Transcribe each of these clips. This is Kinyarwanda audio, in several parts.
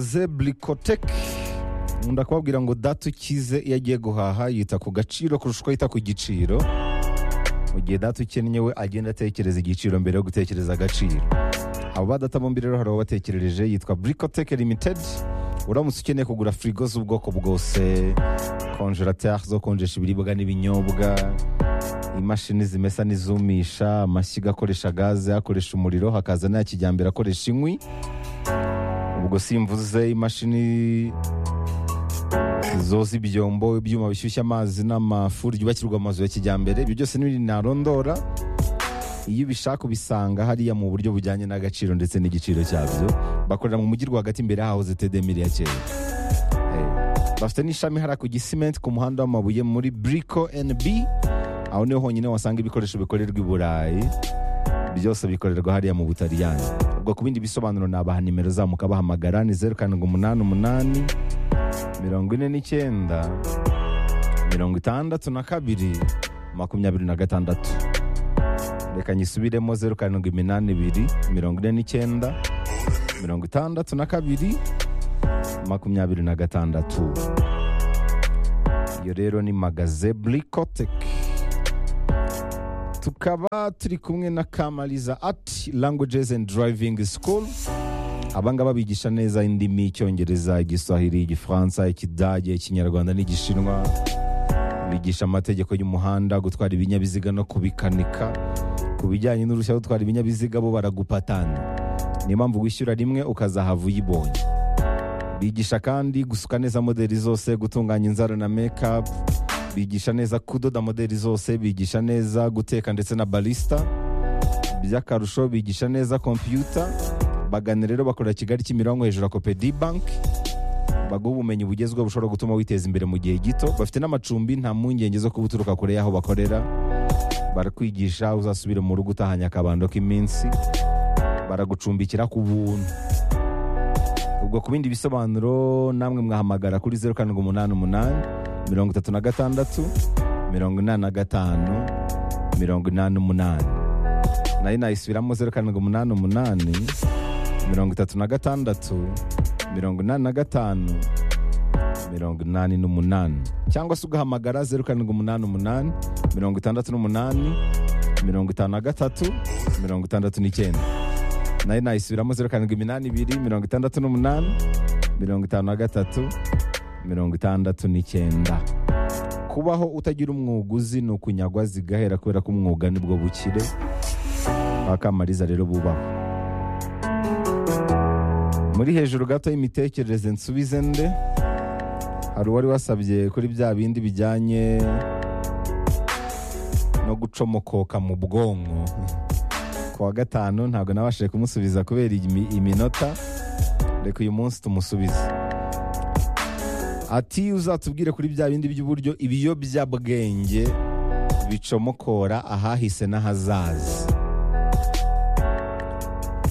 ze burikoteke nkunda kubabwira ngo data ukize iyo agiye guhaha yita ku gaciro kurusha uko yita ku giciro mu gihe data ukennye we agenda atekereza igiciro mbere yo gutekereza agaciro abo badata bombi rero hari uwabatekerereje yitwa burikoteke limitedi uramutse ukeneye kugura firigo z'ubwoko bwose konjerateri zo konjesha ibiribwa n'ibinyobwa imashini zimesa n'izumisha amashyiga akoresha gaze akoresha umuriro hakaza n'aya kijyambere akoresha inkwi ubwo simvuze imashini zoza ibyombo ibyuma bishyushya amazi n'amafuri byubakirwa amazu ya kijyambere ibyo byose n'ibindi narondora iyo ubishaka ubisanga hariya mu buryo bujyanye n'agaciro ndetse n'igiciro cyabyo bakorera mu mujyi rwagati imbere hahoze tedemiri ya kera Eh, bafite n'ishami hariya ku gisimenti ku muhanda w'amabuye muri buriko NB aho niho honyine wasanga ibikoresho bikorerwa i burayi byose bikorerwa hariya mu butaliyani ubwo ku bindi bisobanuro nabaha nimero zabo mukabahamagara ni zeru karindwi umunani umunani mirongo ine n'icyenda mirongo itandatu na kabiri makumyabiri na gatandatu reka nyisubiremo zeru karindwi iminani ibiri mirongo ine n'icyenda mirongo itandatu na kabiri makumyabiri na gatandatu iyo rero ni magaze burikoteke tukaba turi kumwe na kamariza ati languages and driving school abangaba bigisha neza indimi icyongereza igiswahili igifaransa ikidage ikinyarwanda n'igishinwa bigisha amategeko y'umuhanda gutwara ibinyabiziga no kubikanika ku bijyanye n'uruhushya rwo gutwara ibinyabiziga bo baragupatana niyo mpamvu wishyura rimwe ukazahava uyibonye bigisha kandi gusuka neza modeli zose gutunganya inzara na mekapu bigisha neza kudoda modeli zose bigisha neza guteka ndetse na barisita by'akarusho bigisha neza kompiyuta bagana rero bakorera kigali kimironko hejuru ya kopedi banki baguha ubumenyi bugezweho bushobora gutuma witeza imbere mu gihe gito bafite n'amacumbi nta mpungenge zo kuba uturuka kure y'aho bakorera barakwigisha uzasubire mu rugo utahanye akabando k'iminsi baragucumbikira ku buntu ubwo ku bindi bisobanuro namwe mwahamagara kuri zeru karindwi umunani umunani mirongo itatu na gatandatu mirongo inani na gatanu mirongo inani umunani nayo nayisubiramo zeru karindwi umunani umunani mirongo itatu na gatandatu mirongo inani na gatanu mirongo inani n'umunani cyangwa se ugahamagara zeru karindwi umunani umunani mirongo itandatu n'umunani mirongo itanu na gatatu mirongo itandatu n'icyenda nayo nayisubiramo zeru karindwi iminani ibiri mirongo itandatu n'umunani mirongo itanu na gatatu mirongo itandatu n'icyenda kubaho utagira umwuguzi ni ukunyagwa zigahera kubera ko umwuga nibwo bukire akamariza rero bubaho muri hejuru gato y'imitekerereze nsubize nde hari uwari wasabye kuri bya bindi bijyanye no gucomokoka mu bwonko ku wa gatanu ntabwo nabashije kumusubiza kubera imi- iminota reka uyu munsi tumusubize ati uzatubwire kuri bya bindi by'uburyo ibiyobyabwenge bicomokora ahahise n'ahazaza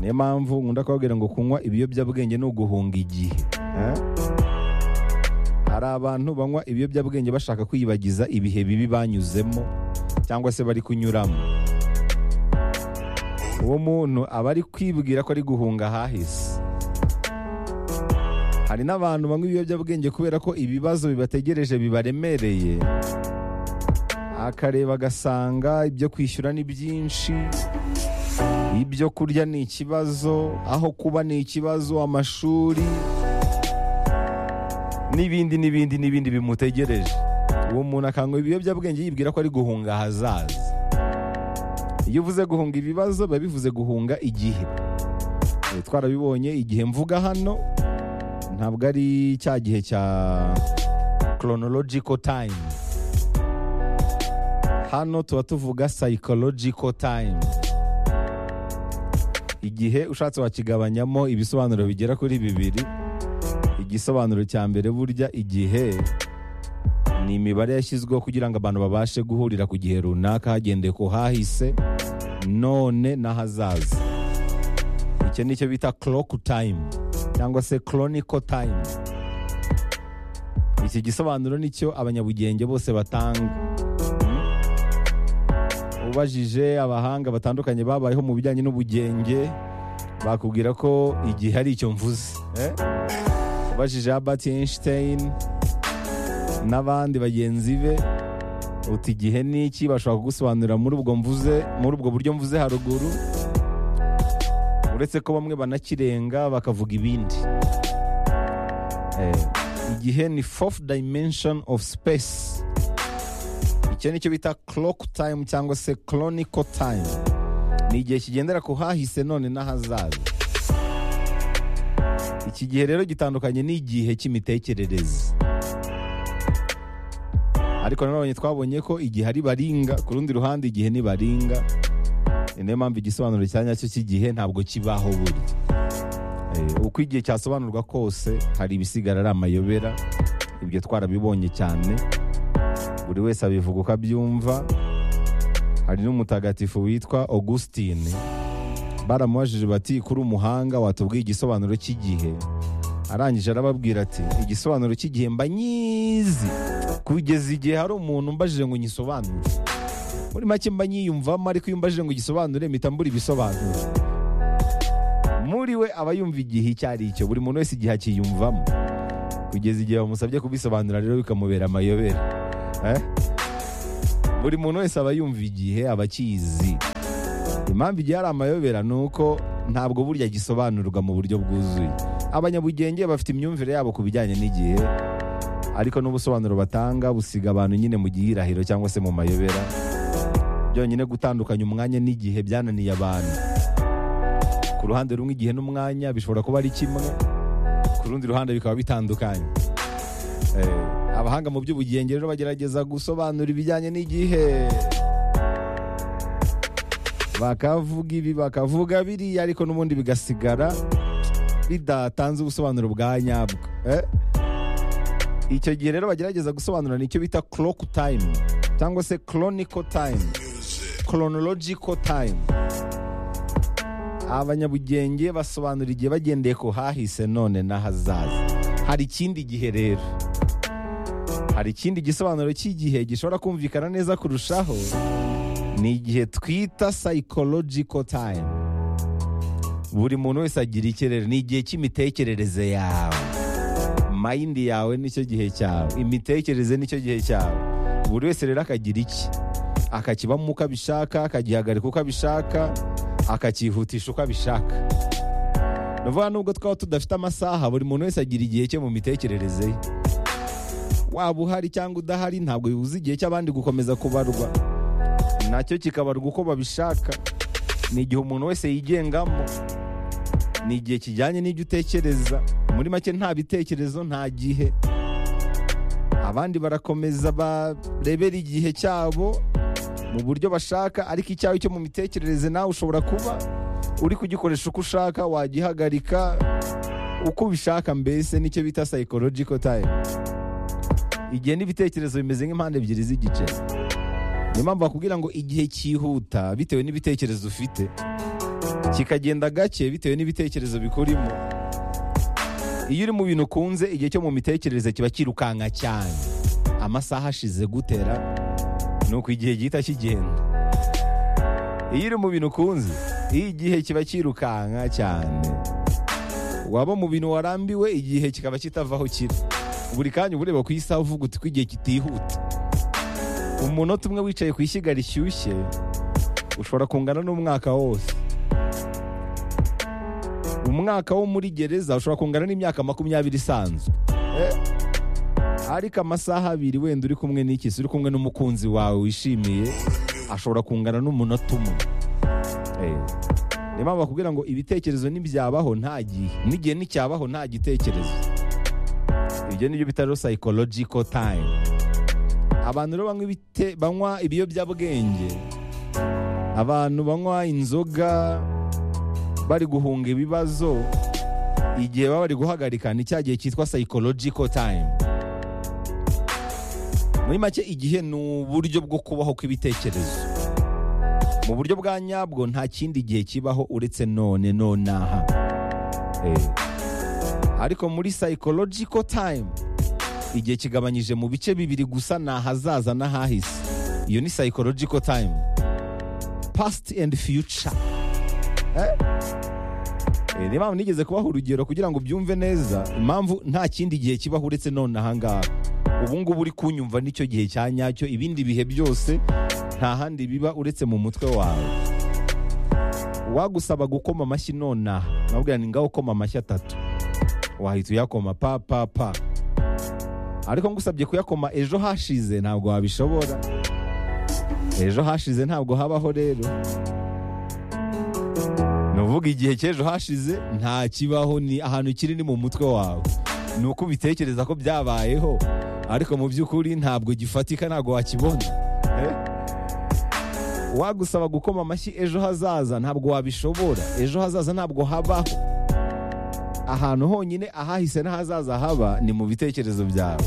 niyo mpamvu nkunda kubabwira ngo kunywa ibiyobyabwenge ni uguhunga igihe Eh? hari abantu banywa ibiyobyabwenge bashaka kwiyibagiza ibihe bibi banyuzemo cyangwa se bari kunyuramo uwo muntu aba ari kwibwira ko ari guhunga ahahise hari n'abantu banywa ibiyobyabwenge kubera ko ibibazo bibategereje bibaremereye akareba agasanga ibyo kwishyura ni byinshi ibyo kurya ni ikibazo aho kuba ni ikibazo amashuri n'ibindi n'ibindi n'ibindi bimutegereje uwo muntu akanywa ibiyobyabwenge yibwira ko ari guhunga ahazaza iyo uvuze guhunga ibibazo biba bivuze guhunga igihe Eh, twarabibonye igihe mvuga hano ntabwo ari cya gihe cya chronological time hano tuba tuvuga psychological time igihe ushatse wakigabanyamo ibisobanuro bigera kuri bibiri igisobanuro cya mbere burya igihe ni imibare yashyizweho kugira ngo abantu babashe guhurira ku gihe runaka hagendeye ku hahise none n'ahazaza icyo ni cyo bita clock time cyangwa se chronicle time iki gisobanuro nicyo abanyabugenge bose batanga ubajije abahanga batandukanye babayeho mu bijyanye n'ubugenge bakubwira ko igihe ari icyo mvuze eh? ubajije Albert Einstein n'abandi bagenzi be uti igihe ni iki bashobora kugusobanurira muri ubwo mvuze muri ubwo buryo mvuze haruguru uretse ko bamwe banakirenga bakavuga ibindi Eh, igihe ni fourth dimension of space icyo ni cyo bita clock time cyangwa se chronicle time ni igihe kigendera ku hahise none n'ahazaza iki gihe rero gitandukanye n'igihe cy'imitekerereze ariko nanone twabonye ko igihe ari baringa ku rundi ruhande igihe ni baringa ni nayo mpamvu igisobanuro cya nyacyo cy'igihe ntabwo kibaho buri Eh, uko igihe cyasobanurwa kose hari ibisigara ari amayobera ibyo twarabibonye cyane buri wese abivuga uko abyumva hari n'umutagatifu witwa augustine baramubajije bati kuri umuhanga watubwiye igisobanuro cy'igihe arangije arababwira ati igisobanuro cy'igihe mba nyizi kugeza igihe hari umuntu umbajije ngo nyisobanure muri make mba nyiyumvamo ariko iyo umbajije ngo igisobanure mpita mbura ibisobanuro muri we aba yumva igihe icyo ari cyo buri muntu wese igihe akiyumvamo kugeza igihe bamusabye kubisobanura rero bikamubera amayobera Eh? buri muntu wese aba yumva igihe aba akizi impamvu igihe ari amayobera ni uko ntabwo burya gisobanurwa mu buryo bwuzuye abanyabugenge bafite imyumvire yabo ku bijyanye n'igihe ariko n'ubusobanuro batanga busiga abantu nyine mu gihirahiro cyangwa se mu mayobera byonyine gutandukanya umwanya n'igihe byananiye abantu ku ruhande rumwe igihe n'umwanya bishobora kuba ari kimwe ku rundi ruhande bikaba bitandukanye Eh, abahanga mu by'ubugenge rero bagerageza gusobanura ibijyanye n'igihe bakavuga ibi bakavuga biriya ariko n'ubundi bigasigara bidatanze ubusobanuro bwa nyabwo Eh? icyo gihe rero bagerageza gusobanura nicyo bita clock time cyangwa se chronicle time chronological time abanyabugenge basobanura igihe bagendeye ku hahise none n'ahazaza hari ikindi gihe rero hari ikindi gisobanuro cy'igihe gishobora kumvikana neza kurushaho ni igihe twita psychological time buri muntu wese agira icye rero ni igihe cy'imitekerereze yawe mayindi yawe nicyo gihe cyawe imitekerereze nicyo gihe cyawe buri wese rero akagira iki akakibamo uko abishaka akagihagarika uko abishaka akakihutisha uko abishaka ni ukuvuga nubwo twaba tudafite amasaha buri muntu wese agira igihe cye mu mitekerereze ye waba uhari cyangwa udahari ntabwo bibuza igihe cy'abandi gukomeza kubarwa nacyo kikabarwa uko babishaka ni igihe umuntu wese yigengamo ni igihe kijyanye n'ibyo utekereza muri make nta bitekerezo nta gihe abandi barakomeza barebera igihe cyabo mu buryo bashaka ariko icyawe cyo mu mitekerereze nawe ushobora kuba uri kugikoresha uko ushaka wagihagarika uko ubishaka mbese nicyo bita psychological time igihe n'ibitekerezo bimeze nk'impande ebyiri z'igice niyo mpamvu bakubwira ngo igihe cyihuta bitewe n'ibitekerezo ufite kikagenda gake bitewe n'ibitekerezo bikurimo iyo uri mu bintu ukunze igihe cyo mu mitekerereze kiba kirukanka cyane amasaha ashize gutera ni uko igihe gihita kigenda iyo uri mu bintu ukunze iyo igihe kiba kirukanka cyane waba mu bintu warambiwe igihe kikaba kitavaho kiri buri kanya uba ureba ku isaha uvuga uti ko igihe kitihuta umunota umwe wicaye ku ishyiga rishyushye ushobora kungana n'umwaka wose umwaka wo muri gereza ushobora kungana n'imyaka makumyabiri isanzwe ariko amasaha abiri wenda uri kumwe n'ikisi uri kumwe n'umukunzi wawe wishimiye ashobora kungana n'umunota umwe Eh, niyo mpamvu bakubwira ngo ibitekerezo ntibyabaho nta gihe n'igihe nticyabaho nta gitekerezo ibyo nibyo bita rero psychological time abantu rero banywa ibite- banywa ibiyobyabwenge abantu banywa inzoga bari guhunga ibibazo igihe baba bari guhagarika ni cya gihe cyitwa psychological time muri make igihe ni uburyo bwo kubaho kw'ibitekerezo mu buryo bwa nyabwo nta kindi gihe kibaho uretse none nonaha Eh. ariko muri psychological time igihe kigabanyije mu bice bibiri gusa ni ahazaza n'ahahise iyo ni psychological time past and future Eh? Eh, niyo mpamvu nigeze kubaha urugero kugira ngo ubyumve neza impamvu nta kindi gihe kibaho uretse none ahangaha ubu ngubu uri kunyumva nicyo gihe cya nyacyo ibindi bihe byose nta handi biba uretse mu mutwe wawe wagusaba gukoma amashyi nonaha nabwira ni ngaho ukoma amashyi atatu wahita uyakoma pa pa pa ariko ngusabye kuyakoma ejo hashize ntabwo wabishobora ejo hashize ntabwo habaho rero ni uvuga igihe cy'ejo hashize nta kibaho ni ahantu kiri ni mu mutwe wawe ni uko ubitekereza ko byabayeho ariko mu by'ukuri ntabwo gifatika ntabwo wakibona Eh? wagusaba gukoma amashyi ejo hazaza ntabwo wabishobora ejo hazaza ntabwo habaho ahantu honyine ahahise n'ahazaza haba ni mu bitekerezo byawe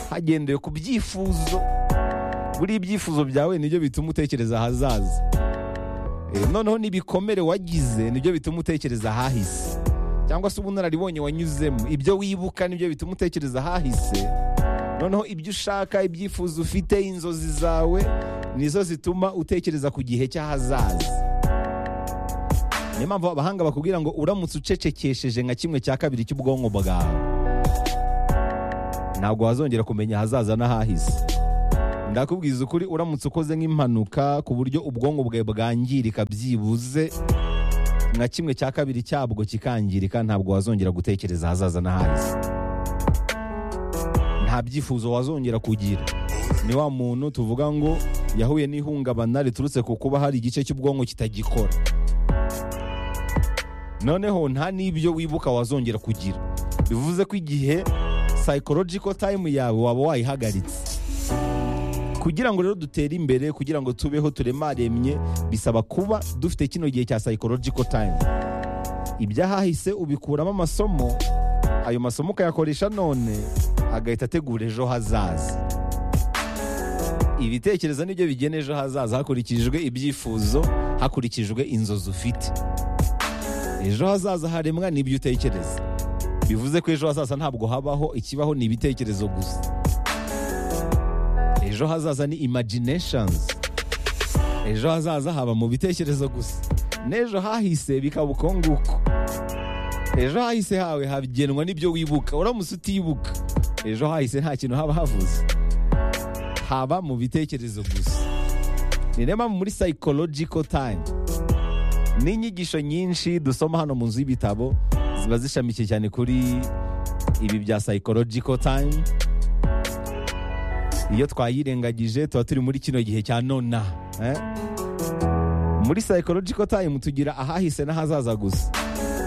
hagendewe ku byifuzo buriya ibyifuzo byawe nibyo bituma utekereza ahazaza Eh, noneho n'ibikomere wagize nibyo bituma utekereza ahahise cyangwa se ubunararibonye wanyuzemo ibyo wibuka nibyo bituma utekereza ahahise noneho ibyo ushaka ibyifuzo ufite inzozi zawe nizo zituma utekereza ku gihe cy'ahazaza niyo mpamvu abahanga bakubwira ngo uramutse ucecekesheje nka kimwe cya kabiri cy'ubwonko bwawe ntabwo wazongera kumenya ahazaza n'ahahise ndakubwiza ukuri uramutse ukoze nk'impanuka ku buryo ubwonko bwawe bwangirika byibuze nka kimwe cya kabiri cyabwo kikangirika ntabwo wazongera gutekereza ahazaza n'ahahise nta byifuzo wazongera kugira ni wa muntu tuvuga ngo yahuye n'ihungabana riturutse ku kuba hari igice cy'ubwonko kitagikora noneho nta n'ibyo wibuka wazongera kugira bivuze ko igihe psychological time yawe waba wayihagaritse kugira ngo rero dutere imbere kugira ngo tubeho turemaremye bisaba kuba dufite kino gihe cya psychological time ibyahahise ubikuramo amasomo ayo masomo ukayakoresha none agahita ategura ejo hazaza ibitekerezo nibyo bigena ejo hazaza hakurikijwe ibyifuzo hakurikijwe inzozi ufite ejo hazaza haremwa n'ibyo utekereza bivuze ko ejo hazaza ntabwo habaho ikibaho ni ibitekerezo gusa ejo hazaza ni imaginations ejo hazaza haba mu bitekerezo gusa n'ejo hahise bikaba uko nguko ejo hahise hawe hagenwa n'ibyo wibuka uramutse utibuka ejo hahise nta kintu haba havuze haba mu bitekerezo gusa ni niyo mpamvu muri psychological time n'inyigisho nyinshi dusoma hano mu nzu y'ibitabo ziba zishamikiye cyane kuri ibi bya psychological time iyo twayirengagije tuba turi muri kino gihe cya nona eh? muri psychological time tugira ahahise n'ahazaza gusa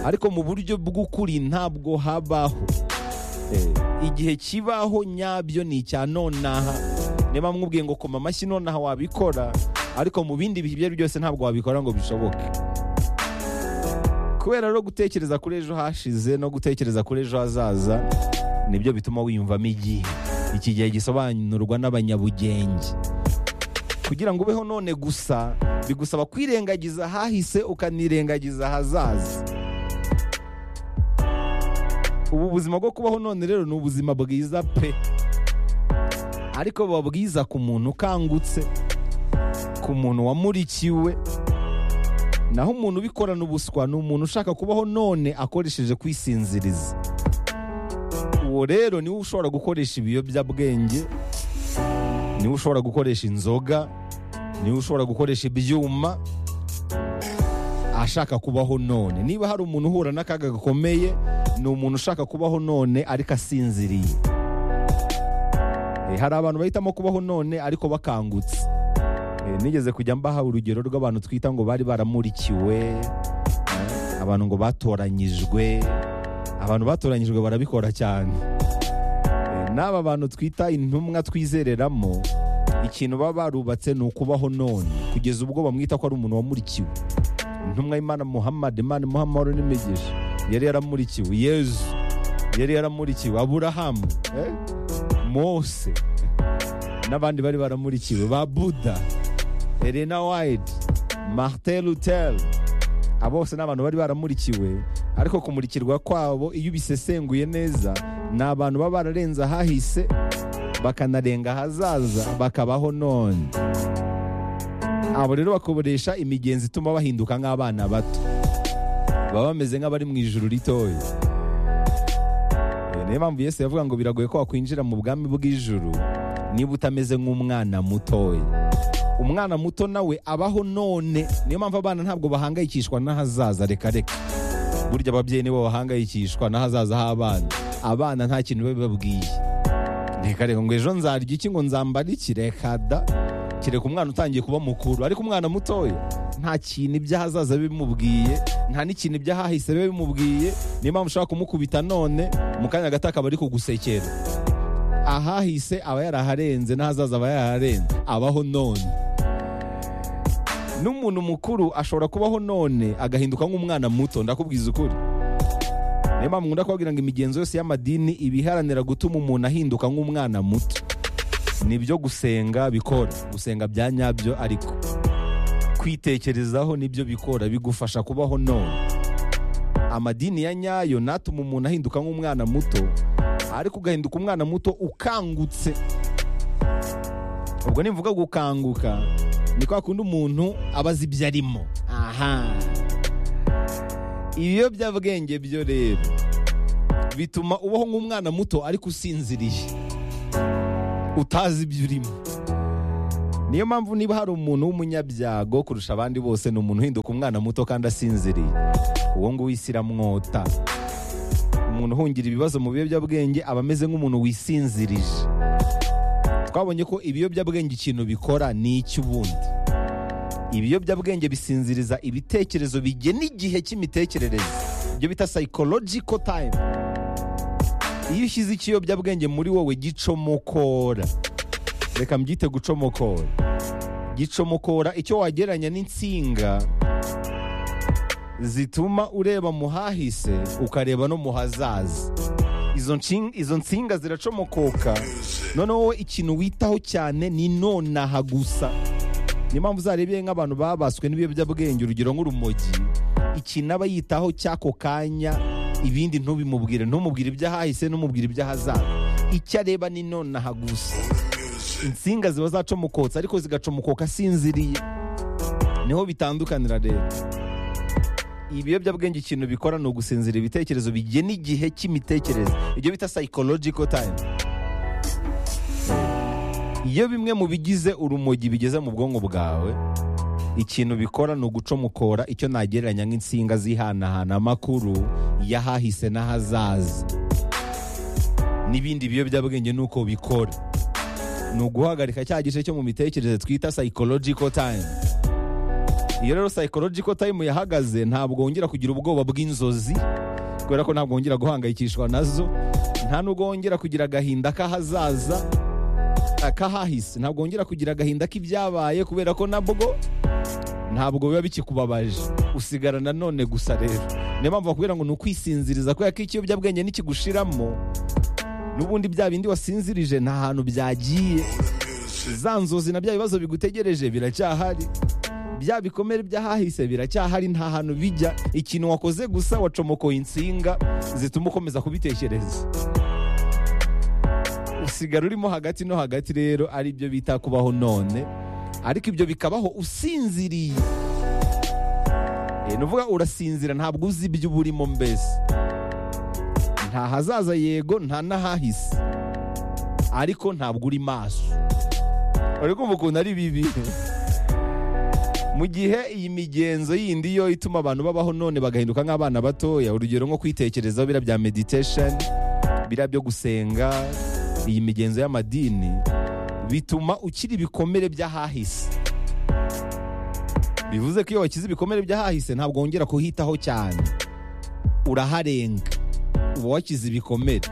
ariko mu buryo bw'ukuri ntabwo habaho Eh, igihe kibaho nyabyo ni icya nonaha niba mwubwiye ngo koma amashyi nonaha wabikora ariko mu bindi bihe ibyo ari byo byose ntabwo wabikora ngo bishoboke kubera rero gutekereza kuri ejo hashize no gutekereza kuri ejo hazaza nibyo bituma wiyumvamo igihe iki gihe gisobanurwa n'abanyabugenge kugira ngo ubeho none gusa bigusaba kwirengagiza ahahise ukanirengagiza ahazaza ubu buzima bwo kubaho none rero ni ubuzima bwiza pe ariko buba bwiza ku muntu ukangutse ku muntu wamurikiwe naho umuntu ubikorana ubuswa ni umuntu ushaka kubaho none akoresheje kwisinziriza uwo rero niwe ushobora gukoresha ibiyobyabwenge niwe ushobora gukoresha inzoga niwe ushobora gukoresha ibyuma ashaka kubaho none niba hari umuntu uhura n'akaga gakomeye ni umuntu ushaka kubaho none ariko asinziriye Eh, hari abantu bahitamo kubaho none ariko bakangutse Eh, nigeze kujya mbaha urugero rw'abantu twita ngo bari baramurikiwe eh, abantu ngo batoranyijwe abantu batoranyijwe barabikora cyane Eh, n'aba bantu twita intumwa twizereramo ikintu baba barubatse ni ukubaho none kugeza ubwo bamwita ko ari umuntu wamurikiwe intumwa y'imana muhammad imana muhammad n'imigisha yari yaramurikiwe yezu yari yaramurikiwe aburahamu eh? mose n'abandi bari baramurikiwe ba buda elena wayidi martin luther abo bose ni abantu bari baramurikiwe ariko kumurikirwa kwabo iyo ubisesenguye neza ni abantu baba bararenze ahahise bakanarenga ahazaza bakabaho none abo rero bakoresha imigenzi ituma bahinduka nk'abana bato baba bameze nk'abari mu ijuru ritoya Eh, niyo mpamvu yesu yavuga ngo biragoye ko wakwinjira mu bwami bw'ijuru niba utameze nk'umwana mutoya umwana muto nawe abaho none niyo mpamvu abana ntabwo bahangayikishwa n'ahazaza reka reka burya ababyeyi nibo bahangayikishwa n'ahazaza h'abana abana nta kintu biba bibabwiye reka reka ngo ejo nzarya iki ngo nzambare iki reka da kereka umwana utangiye kuba mukuru ariko umwana mutoya nta kintu iby'ahazaza biba bimubwiye nta n'ikintu iby'ahahise biba bimubwiye niyo mpamvu ushobora kumukubita none mu kanya gato akaba ari kugusekera ahahise aba yaraharenze n'ahazaza aba yaraharenze abaho none n'umuntu mukuru ashobora kubaho none agahinduka nk'umwana muto ndakubwiza ukuri niyo mpamvu nkunda kubabwira ngo imigenzo yose y'amadini iba iharanira gutuma umuntu ahinduka nk'umwana muto nibyo gusenga bikora gusenga bya nyabyo ariko kwitekerezaho nibyo bikora bigufasha kubaho none amadini ya nyayo natuma umuntu ahinduka nk'umwana muto ariko ugahinduka umwana muto ukangutse ubwo nimvuga gukanguka ni kwa kundi umuntu aba azi ibyo arimo aha ibiyobyabwenge byo rero bituma ubaho nk'umwana muto ariko usinziriye utazi ibyo urimo niyo mpamvu niba hari umuntu w'umunyabyago kurusha abandi bose ni umuntu uhinduka umwana muto kandi asinziriye uwo nguwo isi iramwota umuntu uhungira ibibazo mu biyobyabwenge aba ameze nk'umuntu wisinzirije twabonye ko ibiyobyabwenge ikintu bikora ni icy'ubundi ibiyobyabwenge bisinziriza ibitekerezo bigena igihe cy'imitekerereze ibyo bita psychological time iyo ushyize ikiyobyabwenge muri wowe gicomokora reka mbyite gucomokora gicomokora icyo wagereranya n'insinga zituma ureba mu hahise ukareba no mu hazaza izo nshin- izo nsinga ziracomokoka noneho wowe ikintu witaho cyane ni nonaha gusa niyo mpamvu uzarebeye nk'abantu babaswe n'ibiyobyabwenge urugero nk'urumogi ikintu aba yitaho cy'ako kanya ibindi ntubimubwire ntumubwire iby'ahahise ntumubwire iby'ahazaza icyo areba ni nonaha gusa insinga ziba zacomokotse ariko zigacomokoka asinziriye niho bitandukanira rero ibiyobyabwenge ikintu bikora ni ugusinzira ibitekerezo bigena igihe cy'imitekerereze ibyo bita psychological time iyo bimwe mu bigize urumogi bigeze mu bwonko bwawe ikintu bikora ni ugucomokora icyo nagereranya nk'insinga zihanahana amakuru y'ahahise n'ahazaza n'ibindi biyobyabwenge ni uko bikora ni uguhagarika cya gice cyo mu mitekerereze twita psychological time iyo rero psychological time yahagaze ntabwo wongera kugira ubwoba bw'inzozi kubera ko ntabwo wongera guhangayikishwa nazo nta nubwo wongera kugira agahinda k'ahazaza akahahise ntabwo wongera kugira agahinda k'ibyabaye kubera ko nabwo ntabwo biba bikikubabaje usigara nanone gusa rero niyo mpamvu bakubwira ngo ni ukwisinziriza kubera ko ikiyobyabwenge nikigushiramo n'ubundi bya bindi wasinzirije nta hantu byagiye za nzozi na bya bibazo bigutegereje biracyahari bya bikomere by'ahahise biracyahari nta hantu bijya ikintu wakoze gusa wacomokoye insinga zituma ukomeza kubitekereza usigara urimo hagati no hagati rero ari byo bita kubaho none ariko ibyo bikabaho usinziriye Eh, ni ukuvuga urasinzira ntabwo uzi ibyo uba urimo mbese nta hazaza yego nta n'ahahise ariko ntabwo uri maso uri kumva ukuntu ari bibi mu gihe iyi migenzo yindi yo ituma abantu babaho none bagahinduka nk'abana batoya urugero nko kwitekerezaho biriya bya meditation biriya byo gusenga iyi migenzo y'amadini bituma ukiri ibikomere by'ahahise bivuze ko iyo wakize ibikomere by'ahahise ntabwo wongera kuhitaho cyane uraharenga uba wakize ibikomere